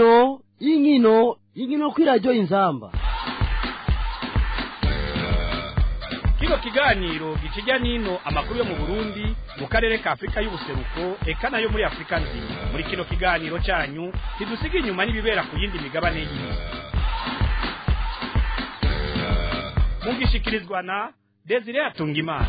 inkino inkino inkino kuri radiyo inzamba kino kiganiro gikijya n'ino amakuru yo mu burundi mu karere ka afurika y'ubuseruko eka nayo muri afurika nzima muri kino kiganiro cyanyu ntidusiga inyuma n'ibibera ku yindi migabane y'isi mugishikirizwa na desire atungimana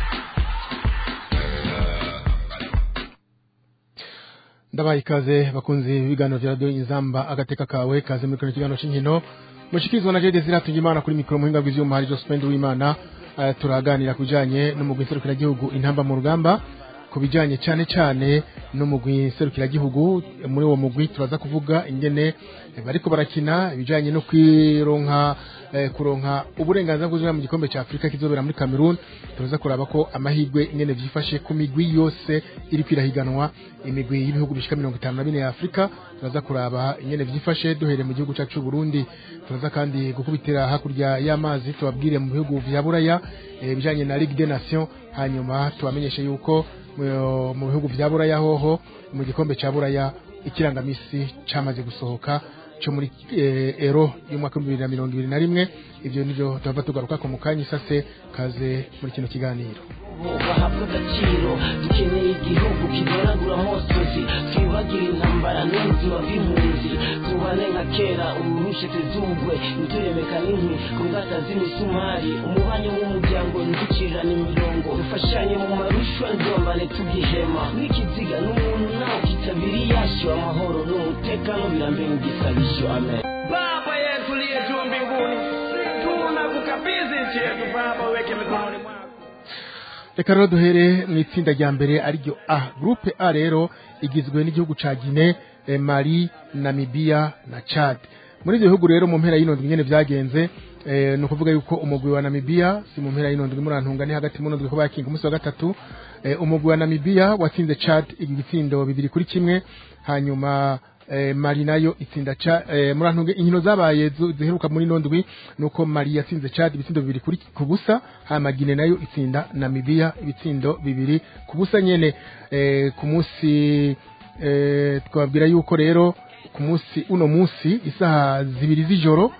ndabaye ikaze bakunzi b'ibiganiro vya radiyo inzamba agateka kawe kaze muri kino kiganiro c'inkino mushikirizwa na jede ziratunga imana kuri mikoro muhinga bw'ivyuma hari jospend w'imana uh, turaganira ku bijanye n'umugwi nserukiragihugu intamba mu rugamba ku bijanye cane cane n'umugwi nserukiragihugu muri uwo mugwi turaza kuvuga ingene bariko barakina ibijanye no kwironka eh, kuronka uburenganzira bw'uzina mu gikombe ca Afrika kizobera muri Cameroon turaza kuraba ko amahirwe ingene vyifashe ku migwi yose iri kwirahiganwa imigwi y'ibihugu bishika 54 ya Afrika turaza kuraba ingene vyifashe duhere mu gihugu cacu Burundi turaza kandi gukubitira hakurya y'amazi tubabwire mu bihugu vya Buraya eh, bijanye na Ligue des Nations hanyuma tubamenyeshe yuko mu bihugu vya Buraya hoho mu gikombe ca Buraya ikirangamisi camaze gusohoka cyo muri eh, ero y'umwaka wa 2021 ivyo nivyo tuva tugaruka ko mukanya isase kaze muri kino kiganiro bahabwa agaciro dukeneye igihugu kigaragura amosozi twibagire intambara n'ubuzima bw'impunzi tubane nka kera ururushe tuzugwe ntituremeka n'inkwi ku ngata z'imisumari umubanye w'umuryango ntiducirane imirongo dufashanye mu marushwa ndombane tugihema n'ikiziga n'umuntu nawe kitabiri yashyo amahoro n'umutekano birambere igisabisho amen baba yetu liye juu mbinguni tunakukabidhi nchi yetu baba weke mikononi mwako reka rero duhere mu itsinda rya mbere ariryo A groupe A rero igizwe n'igihugu ca Guinea eh, Mali Namibia na Chad muri ivyo bihugu rero mu mpera y'inondwi nyene vyagenze eh, ni ukuvuga yuko umugwi wa Namibia si mu mpera y'inondwi murantunga ni hagati mu nondwi ko bakinga umunsi wa gatatu eh, umugwi wa Namibia watsinze Chad igitsindo bibiri kuri kimwe hanyuma eh, Mali nayo itsinda cha eh, murantunge inkino zabaye zu- ziheruka muri nondwi nuko Mali yatsinze Chad ibitsindo bibiri kuri kubusa hama Guinea nayo itsinda Namibia ibitsindo bibiri kubusa nyene eh, ku munsi eh, twabwira yuko rero ku munsi uno munsi isaha zibiri z'ijoro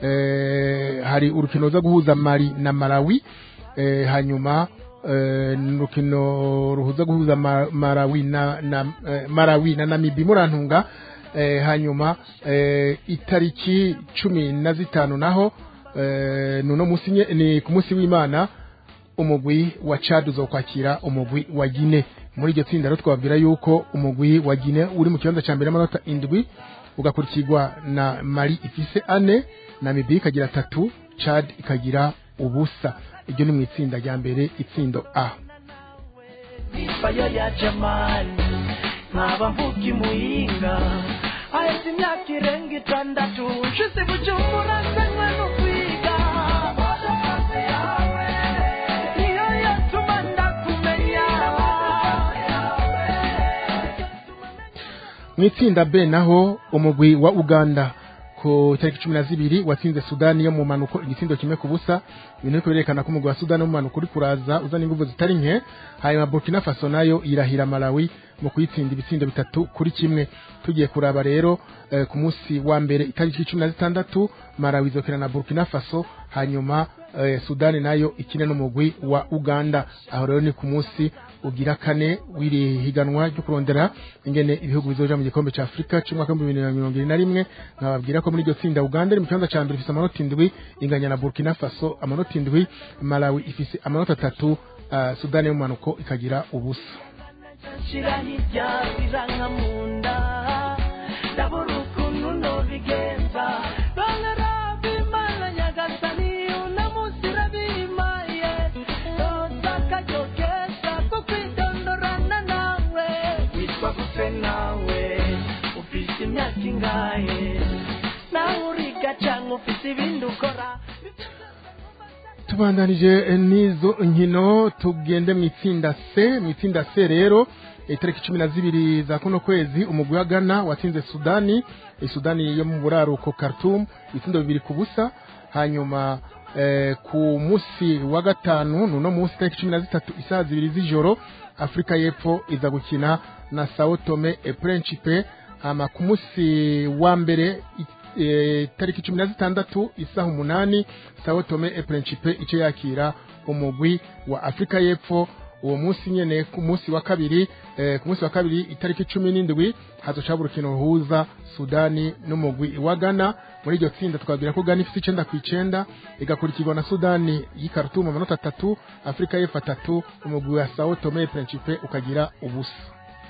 eh, hari urukino ruza guhuza Mali na Malawi eh, hanyuma eh, urukino ruhuza guhuza Ma- Malawi na, na eh, Malawi na Namibia murantunga eh, hanyuma eh, itariki cumi na zitanu naho eh, nuno musi nye- ni ku munsi w'Imana umugwi wa Chad uzokwakira umugwi wa Guinea muri iryo tsinda rero twabwira yuko umugwi wa Guinea uri mu kibanza ca mbere n'amanota indwi ugakurikirwa na Mali ifise ane Namibia ikagira atatu Chad ikagira ubusa iryo ni mu itsinda rya mbere itsindo A ifayo ya jamani nkaba mvuga imuhinga ahetse imyaka irenga itandatu nshize bujumbura nzanywe no kwiga Amazi yawe niyo yatuma ndakumenya mu itsinda B naho umugwi wa Uganda ku tariki cumi na zibiri watsinze Sudani yo mu manuko igitsindo kimwe ku busa ibintu biriko birerekana ko umugwi wa Sudani wo mu manuko uri kuraza uzana inguvu zitari nke hanyuma Burkina Faso nayo irahira Malawi mu kuyitsinda ibitsindo bitatu kuri kimwe tugiye kuraba rero eh, ku munsi wa mbere itariki cumi na zitandatu Malawi izokina na Burkina Faso hanyuma eh, Sudani nayo ikine n'umugwi wa Uganda aho rero ni ku munsi ugira kane w'iri higanwa ryo kurondera ingene ibihugu bizoja mu gikombe ca Afrika c'umwaka w'ibihumbi bibiri na mirongo ibiri na rimwe nkababwira ko muri iryo tsinda Uganda iri mu kibanza ca mbere ifise amanota indwi inganya na Burkina Faso amanota indwi Malawi ifise amanota atatu uh, Sudani y'umumanuko ikagira ubusa nshira hirya biranka mu nda ndabura ukuntu nobigenza bangaraba imana nyagasani unamusira bimaye roza akaryo keza ko kwidondorana nawe witwa gute nawe ufise imyaka ingahe nawe uriga canke ufise ibindi ukora tubandanije eh, n'izo nkino tugende mu itsinda C mu itsinda C rero itariki cumi na zibiri za kuno kwezi umugwi wa Ghana watsinze Sudani eh, Sudani yo mu buraruko Khartoum ibitsindo bibiri ku busa hanyuma eh, ku musi wa gatanu nuno musi itariki cumi na zitatu isaha zibiri z'ijoro Afrika y'Epfo iza gukina na Sao Tome et Principe hama ku munsi wa mbere i- eh, tariki cumi na zitandatu isaha umunani sao tome e principe ico yakira umugwi wa afurika y'epfo uwo munsi nyene ku munsi wa kabiri eh, ku munsi wa kabiri itariki cumi n'indwi hazoca urukino ruhuza sudani n'umugwi wa ghana muri iryo tsinda twabwira ko ghana ifite icenda ku icenda igakurikirwa na sudani y'ikarutumu amanota atatu afurika y'epfo atatu umugwi wa sao tome e principe ukagira ubusa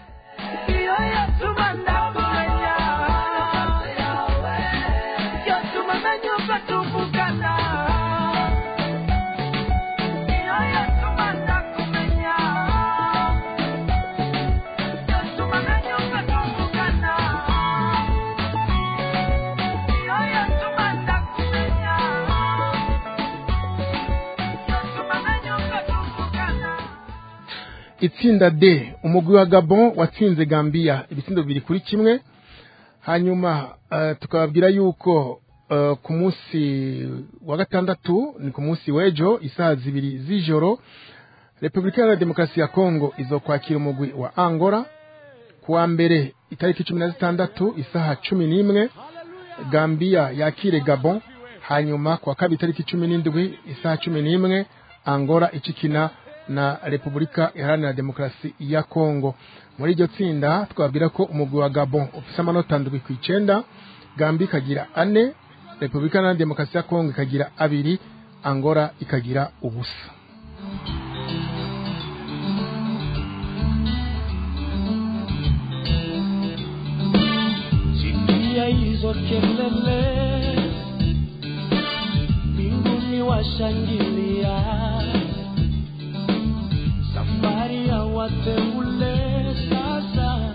itsinda D umugwi wa Gabon watsinze Gambia ibitsindo bibiri kuri kimwe hanyuma uh, tukababwira yuko uh, ku munsi wa gatandatu ni ku munsi w'ejo isaha zibiri z'ijoro Repubulika Iharanira Demokarasi ya Kongo izokwakira umugwi wa Angola ku wa mbere itariki cumi na zitandatu isaha cumi n'imwe Gambia yakire Gabon hanyuma ku wa kabiri itariki cumi n'indwi isaha cumi n'imwe Angola icikina na Repubulika Iharanira Demokarasi ya Kongo muri iryo tsinda twabwira ko umugwi wa Gabon ufise amanota ndwi ku icenda Gambia ikagira ane Repubulika Iharanira Demokarasi ya Kongo ikagira abiri Angola ikagira ubusa Sikia hizo kelele, mbinguni washangilia, safari ya wateule sasa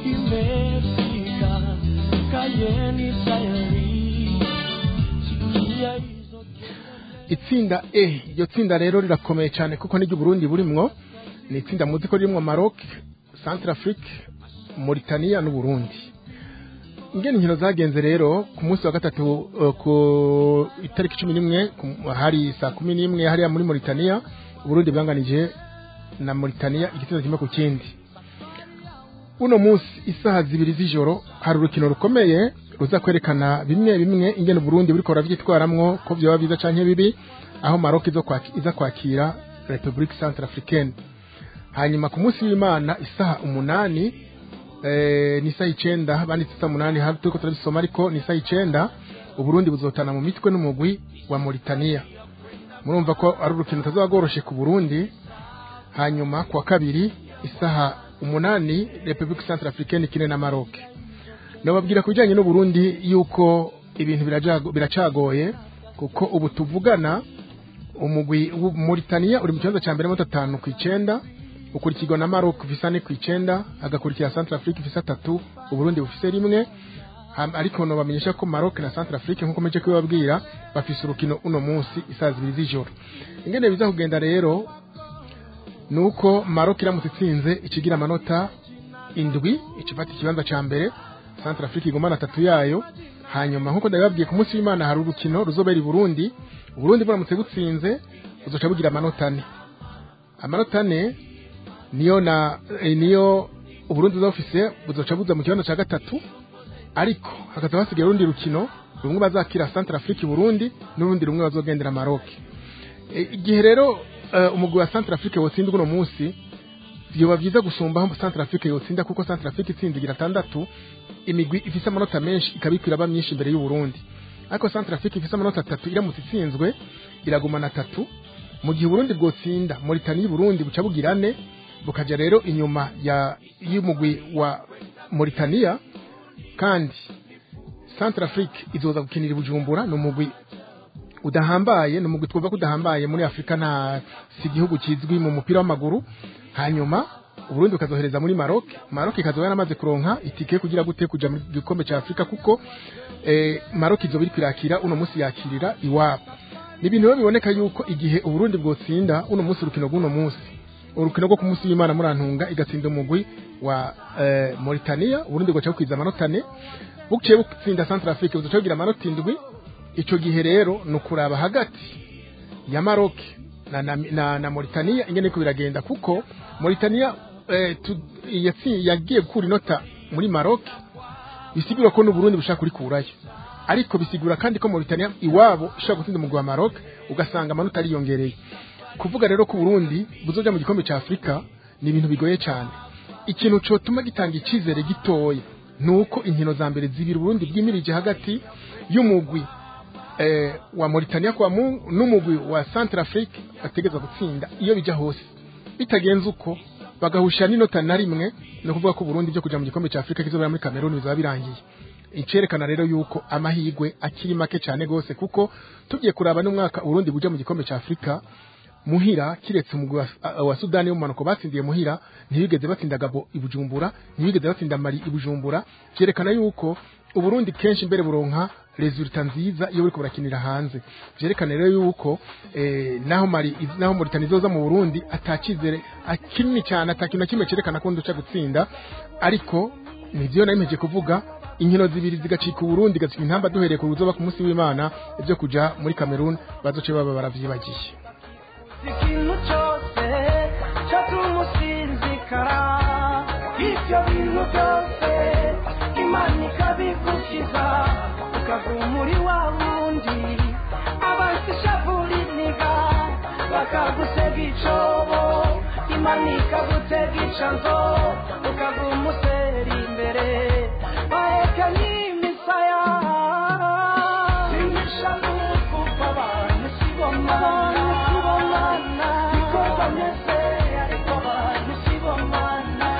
imefika, kayeni tayari. Sikia hizo itsinda E iryo tsinda rero rirakomeye cyane kuko n'iryo Burundi burimwo ni itsinda muzi ko ririmwo Maroc Centrafrique Mauritania n'u Burundi ingene inkino zagenze rero ku munsi wa gatatu uh, ku itariki cumi n'imwe ku- hari saa kumi n'imwe hariya muri Mauritania Uburundi bwanganije na Mauritania igitsinda kimwe ku kindi uno munsi isaha zibiri z'ijoro hari urukino rukomeye ruza kwerekana bimwe bimwe ingene Burundi buriko buravyitwaramwo ko vyoba biza canke bibi aho Maroc izo kwaki, iza kwakira Republique Centrafricaine hanyuma ku munsi w'Imana isaha umunani eh, ni isaha icenda banditse isaha umunani hari turiko turabisoma ariko ni isaha icenda Uburundi buzotana mu mitwe n'umugwi wa Mauritania murumva ko ari urukino rutazoba rworoshe ku Burundi hanyuma kwa kabiri isaha umunani Republique Centrafricaine ikine na Maroc nababwira ku bijyanye n'Uburundi yuko ibintu birajago- biracagoye kuko ubu tuvugana umugwi wa Mauritania uri mu kibanza cya mbere amanota atanu ku icenda ukurikirwa na Maroc ufise ane ku icenda hagakurikira Centrafrique ifise atatu Uburundi bufise rimwe Ham- ariko nobamenyesha ko Maroc na Centrafrique nkuko meje kubibabwira bafise urukino uno munsi isaha zibiri z'ijoro ingene biza kugenda rero nuko Maroc iramutse itsinze ikigira amanota indwi ikifata ikibanza ca mbere Centrafrique igumana atatu yayo hanyuma nkuko ndabibabwiye ku munsi w'Imana hari urukino ruzobera i Burundi Uburundi buramutse butsinze buzoca bugira amanota ane amanota ane niyo na eh, niyo Uburundi buzofise buzoca buza mu kibanza ca gatatu ariko hakaza hasigaye urundi rukino rumwe bazakira Centrafrique i Burundi n'urundi rumwe bazogendera Maroc E, igihe rero eh, umugwi wa Centrafrique wotsindwa uno munsi vyoba vyiza gusumba aho Centrafrique yotsinda kuko Centrafrique itsinze igira atandatu imigwi ifise amanota menshi ikabikwira aba myinshi imbere y'u Burundi ariko Centrafrique ifise amanota atatu iramutse itsinzwe iragumana atatu mu gihe Burundi bwotsinda Mauritania y'u Burundi buca bugira ane bukaja rero inyuma ya y'umugwi wa Mauritania kandi Centrafrique izoza gukinira i Bujumbura ni umugwi udahambaye ni umugwi twumva ko udahambaye muri Afurika nta si igihugu kizwi mu mupira w'amaguru hanyuma Uburundi bukazohereza muri Maroc Maroc ikazoba yaramaze kuronka itike kugira gute kuja mu gikombe ca Afurika kuko eh, Maroc izoba iri kwirakira uno munsi yakirira iwabo ni ibintu rero biboneka yuko igihe Uburundi bwotsinda uno munsi urukino rw'uno munsi urukino rwo ku munsi w'Imana murantunga igatsinda umugwi wa eh, Mauritania Uburundi bwaca bukwiza amanota ane buciye butsinda Centrafrique buzoca bugira amanota indwi ico gihe rero ni ukuraba hagati ya Maroc na, na, na, na Mauritania ingene ko biragenda kuko Mauritania eh, tu, yatsi, yagiye gukura inota muri Maroc bisigura ko n'uburundi bushaka kurikurayo ariko bisigura kandi ko Mauritania iwabo ishobora gutsinda umugwi wa Maroc ugasanga amanota ariyongereye kuvuga rero ko Burundi buzoja mu gikombe ca Afrika ni ibintu bigoye cyane ikintu cotuma gitanga icizere gitoya nuko inkino za mbere zibiri Burundi bwimirije hagati y'umugwi eh, wa Mauritania kwa mu n'umugwi wa Centrafrique bategeza gutsinda iyo bija hose bitagenze uko bagahusha n'inota na rimwe no kuvuga ko Burundi byo kuja mu gikombe ca Afrika kizobera muri Cameroon bizaba birangiye icerekana rero yuko amahigwe akiri make cyane gose kuko tugiye kuraba n'umwaka Burundi buja mu gikombe ca Afrika muhira kiretse umugwi wa, wa Sudani w'umumanuko batsindiye muhira ntibigeze batsinda Gabo ibujumbura ntibigeze batsinda Mali ibujumbura cyerekana yuko uburundi kenshi mbere buronka resulta nziza iyo buriko burakinira hanze vyerekana rero yuko eh, naho mari naho Mauritania izoza mu Burundi atakizere akinini cyane atakintu na kimwe cerekana ko nduca gutsinda ariko nivyo nayimeje kuvuga inkino zibiri zigacika Burundi gatsinda intamba duhereye ku ruzoba ku munsi w'Imana ivyo kuja muri Cameroon bazoce baba baravyibagiye ikintu cyose cyatuma usinzikara ibyo bintu byose imana ikabigukiza ukava muri wa wundi abansi ishavuriniga bakagusega icobo imana ikagutega icanzo ukava umuseri imbere baheka n'imisaya simisha n'ukuva abantu sibomana sibomana niko bameze ariko abantu sibomana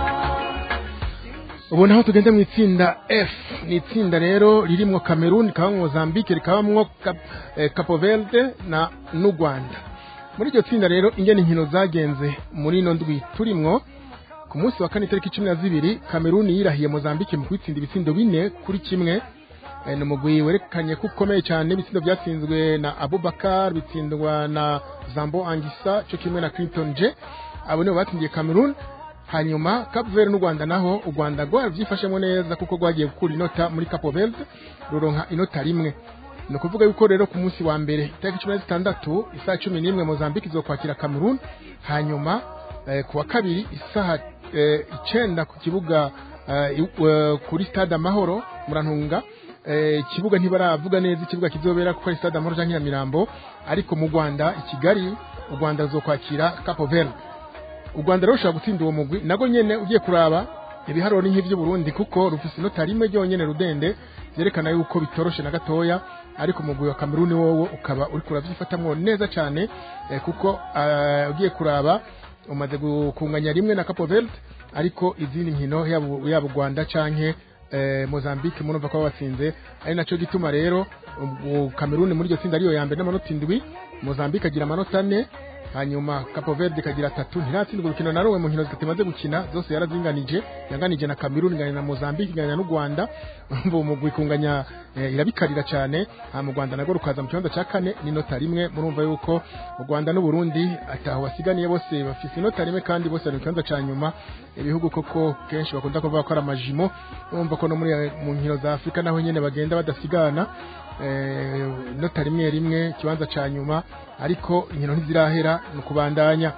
ubu naho tugende mu itsinda F ni itsinda rero ririmwo Cameroon rikabamwo Mozambique rikabamwo Cap, eh, Capo Verde na n'u Rwanda muri iryo tsinda rero ingene inkino zagenze muri ino ndwi turimwo ku munsi wa kane itariki cumi na zibiri Cameroon yirahiye Mozambique mu kwitsinda ibitsindo bine kuri kimwe Eh, ni umugwi werekanye ko ukomeye cyane ibitsindo byatsinzwe na Abubakar bitsindwa na Zambo Angisa cyo kimwe na Clinton J abo nibo batsindiye Cameroon hanyuma Cape Verde n'u Rwanda naho u Rwanda rwavyifashemo neza kuko rwagiye gukura inota muri Cape Verde ruronka inota rimwe ni ukuvuga yuko rero ku munsi wa mbere itariki cumi na zitandatu isaha cumi n'imwe Mozambique izokwakira Cameroon hanyuma eh, ku wa kabiri isaha eh, icenda ku kibuga eh, iw- eh, kuri stade Amahoro murantunga eh, ikibuga ntibaravuga neza ikibuga kizobera kuko ari stade Amahoro canke Nyamirambo ariko mu Rwanda i Kigali u Rwanda ruzokwakira Cape Verde u Rwanda rero rushobora gutsinda uwo mugwi nago nyene ugiye kuraba ibiharuro ni nk'ivy'u Burundi kuko rufise inota rimwe ryonyene rudende vyerekana yuko bitoroshe na gatoya ariko umugwi wa Cameroon wowo ukaba uri kuravyifatamwo neza cane eh, kuko eh, ugiye kuraba umaze gukunganya rimwe na Cape Verde ariko izindi nkino yaba yaba u Rwanda canke eh, Mozambique murumva ko batsinze ari naco gituma rero u- Cameroon muri iryo tsinda ariyo ya mbere n'amanota indwi Mozambique agira amanota ane hanyuma Capo Verde ikagira atatu ntiratsindwa urukino na rumwe mu nkino zitatu imaze gukina zose yarazinganije yanganije na Cameroon inganya na Mozambique inganya n'u Rwanda umva umugwi kunganya eh, irabikarira cyane ha mu Rwanda nago rukaza mu kibanza cya kane n'inota rimwe murumva yuko u Rwanda n'u Burundi ataho basiganiye bose bafise inota rimwe kandi bose bari mu kibanza cya nyuma ibihugu koko kenshi bakunda kuvuga ko ari amajimo urumva ko no muri mu nkino za Afrika naho nyene bagenda badasigana eh, inota rimwe rimwe kibanza ca nyuma ariko inkino ntizirahera ni ukubandanya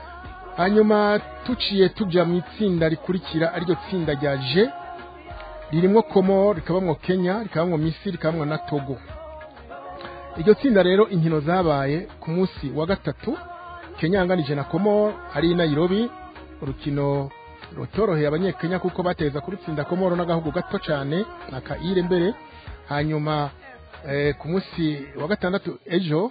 hanyuma tuciye tuja mu itsinda rikurikira ariryo tsinda rya G ririmwo Komoro rikabamwo Kenya rikabamwo Misiri rikabamwo na Togo iryo tsinda rero inkino zabaye ku munsi wa gatatu Kenya yanganije na Komoro ari i Nairobi urukino rutoroheye abanyekenya kuko bateza kurutsinda Komoro n'agahugu gato cyane na Kaire mbere hanyuma eh, ku munsi wa gatandatu ejo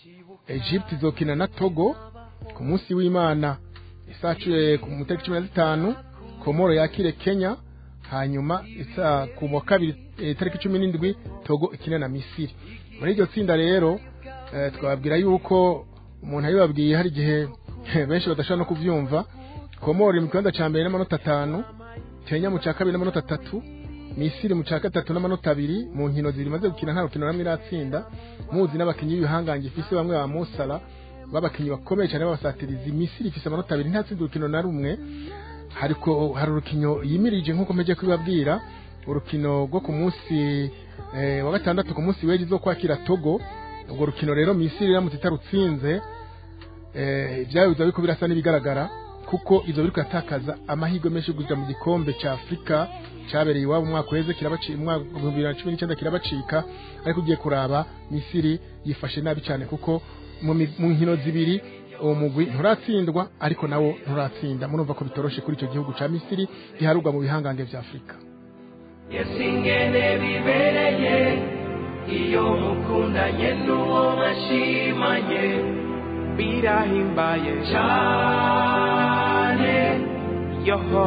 Egypt izokina na Togo ku munsi w'Imana isaa cu- ku mutariki cumi na zitanu Komoro yakire Kenya hanyuma isa ku wa kabiri eh, tariki cumi n'indwi Togo ikina na Misiri muri iryo tsinda rero eh, twababwira yuko umuntu abibabwiye hari igihe benshi badashobora no kuvyumva Komoro iri mu kibanza ca mbere n'amanota atanu Kenya mu ca kabiri n'amanota atatu Misiri mu ca gatatu n'amanota abiri mu nkino ziri maze gukina nta rukino namwe iratsinda muzi n'abakinyi b'ibihangange ifise bamwe ba Musala b'abakinyi bakomeye cyane b'abasatirizi Misiri ifise amanota abiri ntatsinda urukino na rumwe hariko hari urukino yimirije nk'uko mpeje kubibabwira urukino rwo ku munsi eh, wa gatandatu ku munsi w'ejo zo kwakira Togo urwo rukino rero Misiri iramutse itarutsinze eh, ibyayo biza biriko birasa n'ibigaragara kuko izo biriko yatakaza amahirwe menshi yo kuja mu gikombe ca Afrika cabereye iwabo umwaka uheze kirabacika umwaka wa 2019 kirabacika ariko ugiye kuraba Misiri yifashe nabi cyane kuko mu mi- mu nkino zibiri uwo mugwi nturatsindwa ariko nawo nturatsinda murumva ko bitoroshe kuri icyo gihugu ca Misiri giharurwa mu bihangange vya Afrika yesingene bibereye iyo mukundanye n'uwo mwashimanye birahimbaye cyane yoho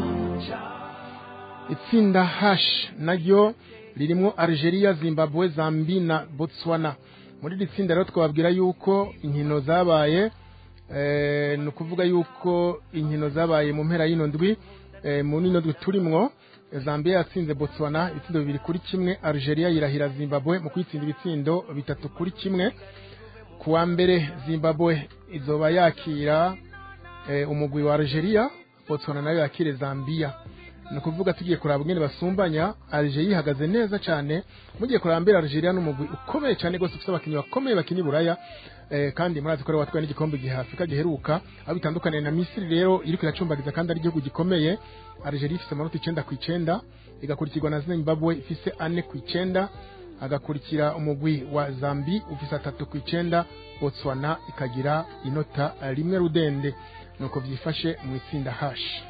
itsinda hash naryo ririmo Algeria Zimbabwe Zambia na Botswana muri iri tsinda rero twababwira yuko inkino zabaye eh, ni ukuvuga yuko inkino zabaye mu mpera y'ino ndwi eh, mu nino ndwi turimwo Zambia yatsinze Botswana ibitsindo bibiri kuri kimwe Algeria yirahira Zimbabwe mu kwitsinda ibitsindo bitatu kuri kimwe kuwa mbere Zimbabwe izoba yakira eh, umugwi wa Algeria Botswana nayo yakire Zambia ni ukuvuga tugiye kuraba ingene basumbanya Algeria ihagaze neza cyane mugiye kuraba mbere Algeria n'umugwi ukomeye cyane gose ufite abakinnyi bakomeye bakina i Buraya eh, kandi murazi ko ari watwaye n'igikombe gihe Afrika giheruka aho bitandukaniye na Misiri rero iriko iracumbagiza kandi ari igihugu gikomeye Algeria ifise amanota icenda ku icenda igakurikirwa na Zimbabwe ifise ane ku icenda agakurikira umugwi wa Zambi ufise atatu ku icenda Botswana ikagira inota rimwe rudende nuko vyifashe mu itsinda hash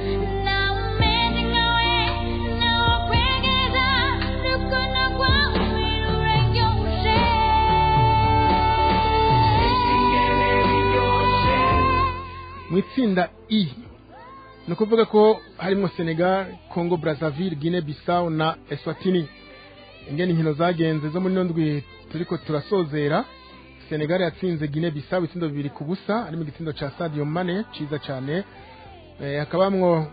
mu itsinda i ni ukuvuga ko harimo senegal congo brazzaville guinea bissau na eswatini ingene inkino zagenze zo muri ino ndwi turiko turasozera senegal yatsinze guinea bissau ibitsindo bibiri ku busa harimo igitsindo ca sadio mane ciza cane eh, hakabamwo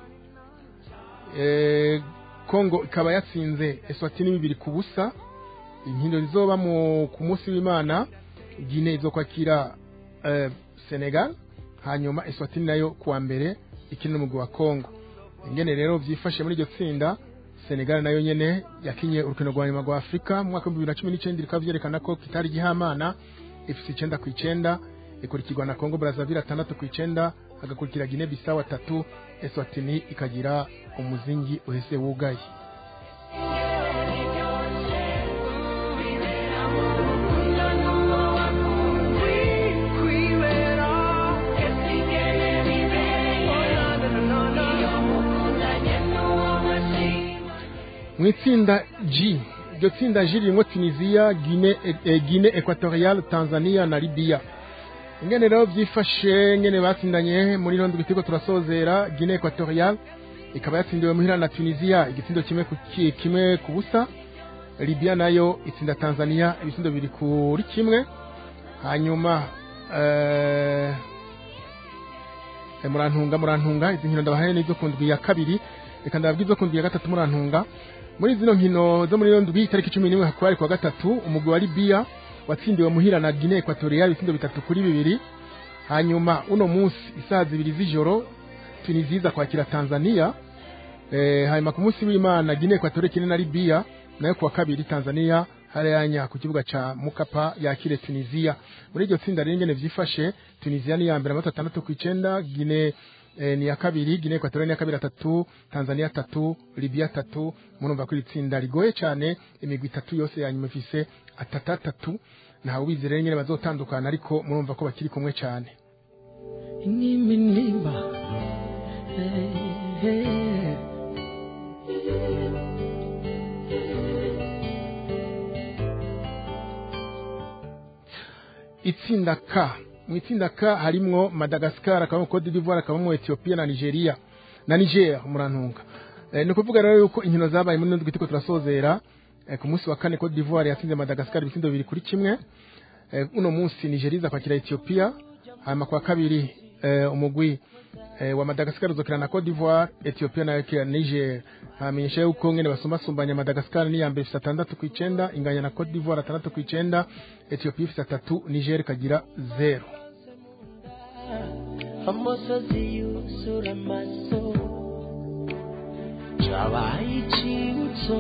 eh, congo ikaba yatsinze eswatini bibiri ku busa inkino zizoba mu ku munsi w'imana guinea izokwakira eh, senegal hanyuma eswatini nayo kuwa mbere ikina n'umugwi wa congo ingene rero vyifashe muri iryo tsinda senegal nayo nyene yakinye urukino rwa nyuma rwa afurika mu mwaka w'ibihumbi bibiri na cumi n'icenda rikaba vyerekana ko kitari gihamana ifise icenda ku icenda ikurikirwa na congo brazzaville atandatu ku icenda hagakurikira guinea bissau atatu eswatini ikagira umuzingi uhese wugaye mu itsinda G iryo tsinda G ririmo Tunisia Guinea eh, Guinea Equatorial Tanzania na Libya ingene rero vyifashe ngene batsindanye muri ino ndwi turiko turasozera Guinea Equatorial ikaba yatsindiwe muhira na Tunisia igitsindo kimwe ku ki- kimwe ku busa Libya nayo itsinda Tanzania ibitsindo bibiri kuri kimwe hanyuma eh, Eh, murantunga murantunga izi nkino ndabahaye n'izo ku ndwi ya kabiri reka ndababwiza izo ku ndwi ya gatatu murantunga muri zino nkino zo muri iyo ndwi itariki cumi n'imwe hakaba ari kuwa gatatu umugwi wa libiya watsindiwe muhira na guinea equatorial ibitsindo bitatu kuri bibiri hanyuma uno munsi isaha zibiri z'ijoro tunisia iza kwakira tanzania eh, hanyuma ku munsi w'imana guinea equatorial ikine na libiya nayo kuwa kabiri tanzania harayanya ku kibuga ca mukapa yakire tunisia muri iryo tsinda rero ingene vyifashe tunisia ni iya mbere amanota atandatu ku icenda guinea eh, ni iya kabiri guinea equatorial ni iya kabiri atatu tanzania atatu libya atatu murumva ko iri tsinda rigoye cane imigwi itatu yose ya nyuma ifise atatu atatu ntawe ubizi rero ingene bazotandukana ariko murumva ko bakiri kumwe cane iniminimba hey, hey. itsinda K mu itsinda K harimwo Madagascar akabamo Cote d'Ivoire akabamo Ethiopia na Nigeria na Niger murantunga e, ni ukuvuga rero yuko inkino zabaye muri ndwi turiko turasozera e, ku munsi wa kane Cote d'Ivoire yatsinze Madagascar ibitsindo bibiri kuri kimwe e, uno munsi Nigeria iza kwakira Ethiopia hanyuma kwa kabiri e, umugwi e, wa Madagascar uzokina na Cote d'Ivoire Ethiopia nayo ikina na Niger hamenyesha yuko ngene basumbasumbanya Madagascar ni ya mbere ifise atandatu ku icenda inganya na Cote d'Ivoire atandatu ku icenda Ethiopia ifise atatu Niger ikagira zero amosozi yuzura amaso cabaye icibutso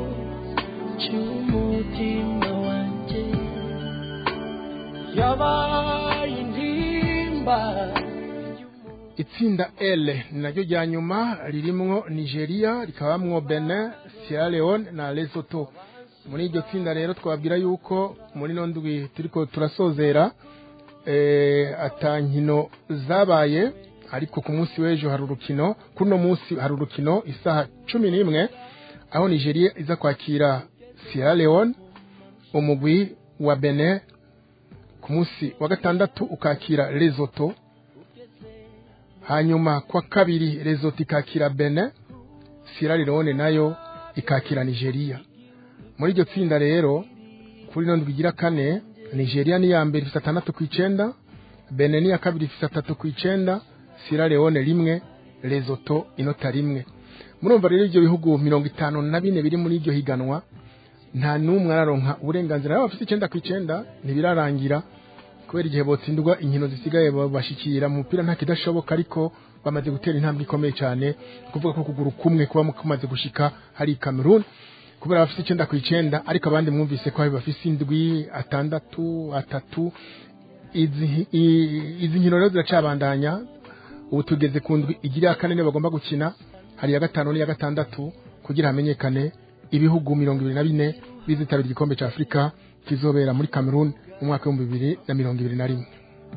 c'umutima wanje yabaye intimba itsinda L ni naryo rya nyuma ririmwo Nigeria rikabamwo Benin Sierra Leone na Lesotho muri iryo tsinda rero twabwira yuko muri no ndwi turiko turasozera eh, atankino zabaye ariko ku munsi w'ejo hari urukino kuri uno munsi hari urukino isaha cumi n'imwe aho Nigeria iza kwakira Sierra Leone umugwi wa Benin ku munsi wa gatandatu ukakira Lesotho hanyuma kwa kabiri Lesotho ikakira Benin Sierra Leone nayo ikakira Nigeria muri iryo tsinda rero kuri ino ndwi igira kane Nigeria ni iya mbere ifite atandatu ku icenda Benin ni iya kabiri ifite atatu ku icenda Sierra Leone rimwe Lesotho inota rimwe murumva rero ibyo bihugu mirongo itanu na bine biri muri iryo higanwa nta n'umwe araronka uburenganzira nabo bafite icenda ku icenda ntibirarangira kubera igihe botsindwa inkino zisigaye babashikira mu mupira nta kidashoboka ariko bamaze gutera intambwe ikomeye cyane kuvuga ko kuguru kumwe kuba kumaze gushika hari Cameroon kubera bafite icenda ku icenda ariko abandi mwumvise ko bafise indwi atandatu atatu izi i- izi nkino rero ziracabandanya ubu tugeze ku ndwi igira iya kane niyo bagomba gukina hari iya gatanu n'iya gatandatu kugira hamenyekane ibihugu mirongo ibiri na bine bizitabira igikombe cya afurika kizobera muri cameroon mu mwaka w'ibihumbi bibiri na mirongo ibiri na rimwe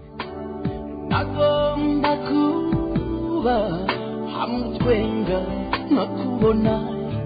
agomba kuba hamwe utwenga nkakubona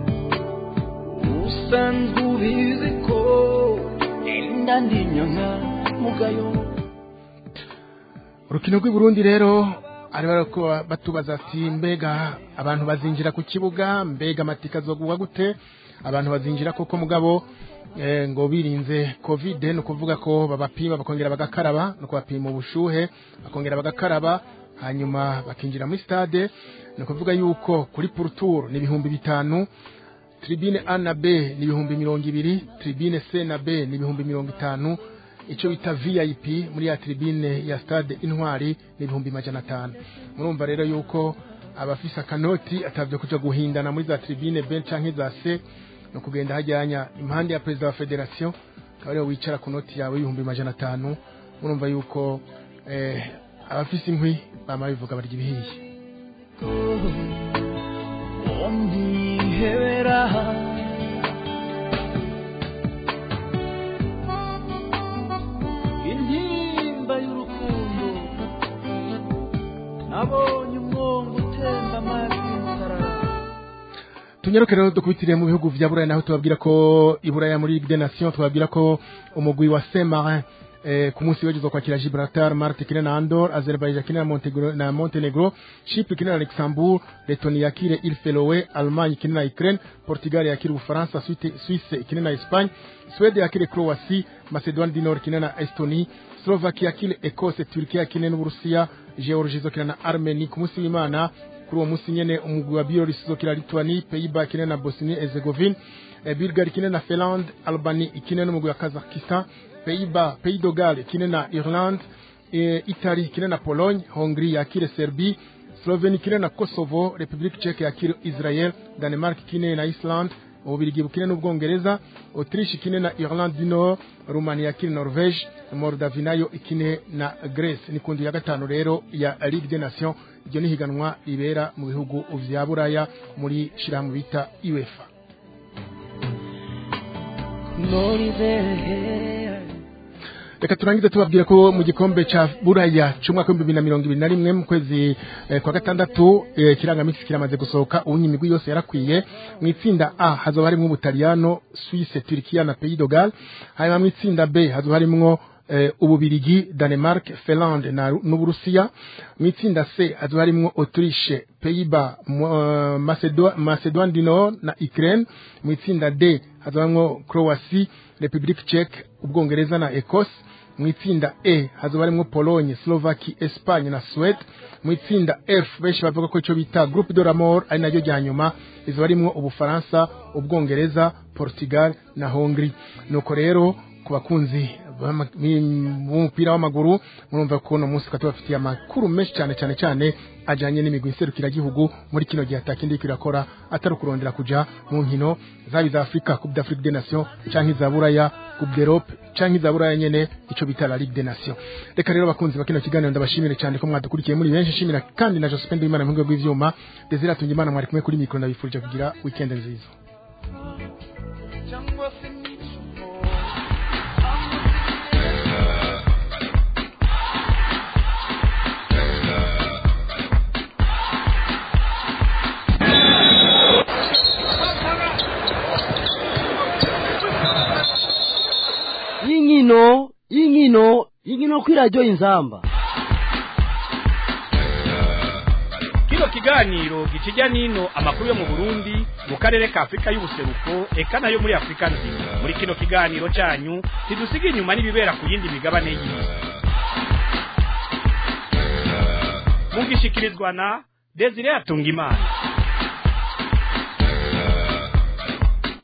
usanzwe ubizi ko enda ndi nyanga mugayo urukino rw'i Burundi rero ari bariko batubaza ati mbega abantu bazinjira ku kibuga mbega amatika azogurwa gute abantu bazinjira koko mugabo eh, ngo birinze covid ni ukuvuga ko babapima bakongera bagakaraba no kubapima ubushuhe bakongera bagakaraba hanyuma bakinjira muri stade ni ukuvuga yuko kuri pourtour ni ibihumbi bitanu tribune A na B ni ibihumbi mirongo ibiri tribune C na B ni ibihumbi mirongo itanu icyo bita VIP muri ya tribune ya stade intwari ni ibihumbi majana atanu murumva rero yuko abafise akanoti atavyo kuja guhindana muri za tribune B canke za C no kugenda hajyanya impande ya perezida wa federation akaba ariho wicara ku noti yawe y'ibihumbi majana atanu murumva yuko eh, abafise inkwi bama bivuga barya ibihiye ondihebera intimba y'urukundo nabonye umwongo utemba amazi y'inzara tunyaruke rero dukubitire mu bihugu vya buraya naho tubabwira ko i buraya muri ligue des nations tubabwira ko umugwi wa saint marin eh, ku munsi w'ejo kwakira gibraltar marte ikine na andor azerbaijan ikine na montenegro, na montenegro chypre ikine na luxembourg letoni yakire il felowe allemagne ikine na ukraine portugal yakire ubufaransa Suite- suisse ikine na espagne swede yakire croatie macedoine du nord ikine na estonie slovakia yakire ecosse turkiya yakine n'uburusiya georgie izokina na armenie ku munsi w'imana kuri uwo munsi nyene umugwi wa Bioris izokina Lituanie Pays-Bas ikine na Bosnie Herzegovine eh, Bulgarie ikine na Finland Albanie ikine n'umugwi wa Kazakhstan Pays-Bas Pays de Galles ikine na Irlande eh, Italie ikine na Pologne Hongrie yakire Serbie Slovenia ikine na Kosovo Republique Czech yakire Israel Danemark ikine na Iceland ububirigi bukine n'ubwongereza autriche ikine na irlande du nord rumania yakine norvege moldavie nayo ikine na grece ni kundi ya gatanu rero ya ligue des nations iryo ni higanwa ribera mu bihugu vya buraya muri shirahamwe bita uefa reka turangize tubabwira ko mu gikombe ca buraya c'umwaka w'ibihumbi bibiri na mirongo ibiri na rimwe mu kwezi eh, kwa gatandatu eh, ikirangamisi kiramaze gusohoka ubu imigwi yose yarakwiye mu itsinda a hazoba harimwo ubutaliyano suisse turkiya na pays de Galles hanyuma mu itsinda b hazoba harimwo eh, ububirigi danemark finlande na n'uburusiya mu itsinda c hazoba harimwo autriche pays-bas uh, Macedo- macedoine du nord na ukraine mu itsinda d hazoba harimwo croatie republique czech ubwongereza na ecosse mu itsinda e hazoba harimwo pologne slovaki espagne na suwede mu itsinda f benshi bavuga ko icyo bita groupe de la mort ari naryo rya nyuma izoba harimwo ubufaransa ubwongereza portugal na hongrie nuko rero ku bakunzi b'ama- mi- b'umupira w'amaguru murumva ko uno munsi tukaba tubafitiye amakuru menshi cyane cyane cyane ajyanye n'imigwi iserukiragihugu muri kino gihe atakindi iriko irakora atari ukurondera kuja mu nkino zaba iza afurika coupe d'afrique des nations canke iza buraya coupe d'europe canke iza buraya nyene ico bita la ligue des nations reka rero bakunzi ba kino kiganiro ndabashimire cyane ko mwadukurikiye muri benshi shimira kandi na josephine w'imana mu rwego rw'ivyuma desire atunga imana mwari kumwe kuri mikoro ndabifurije kugira weekend nziza y'inkino y'inkino y'inkino kw'iradiyo inzamba kino kiganiro gikijya n'ino amakuru yo mu burundi mu karere ka afurika y'ubuseruko eka nayo muri afurika nzima muri kino kiganiro cyanyu ntidusiga inyuma n'ibibera ku yindi migabane y'isi mugishikirizwa na desire atungimana